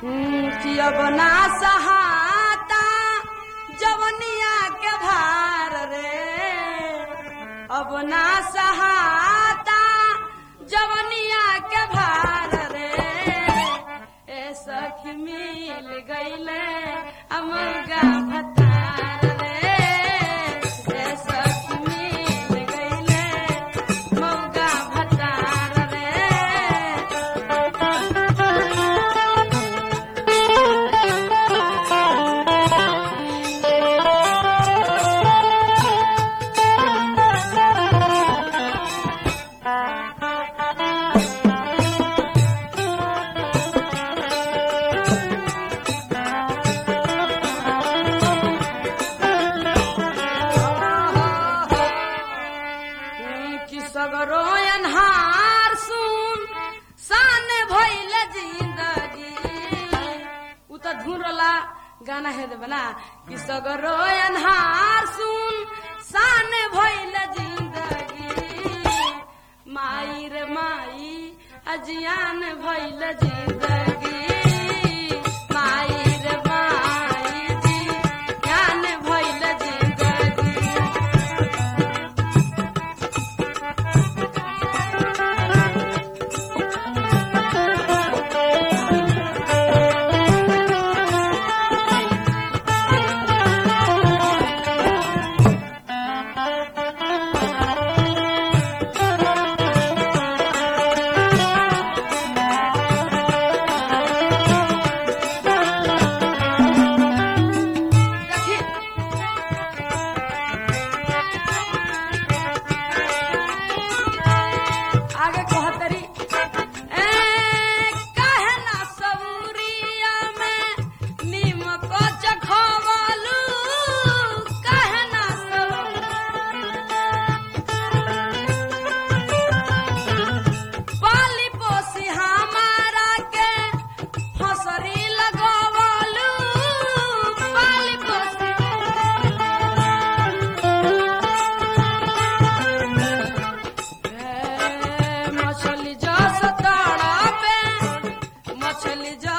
कि अब ना सहाता जवनिया के भार रे अब ना सहाता जवनिया के भार रे ए सखी मिल गईले अमरगा भतार रे ए सखी मिल गईले मौगा भतार रे कि सगरो अन्हार सुन साने भइल जिंदगी उ त धुरला गाना है दे बना कि सगरो अन्हार सुन साने भइल जिंदगी माई रे माई अजियान भइल जिंदगी माई रे माई जी ज्ञान भइल जिंदगी देखिए आगे कहतरी ए काहे ना सबूरिया में नीमक चखवलू काहे ना पाली पोसी हमारा के फसरी लगवलू पाली पोसी ए, मछली जस तड़पे मछली जस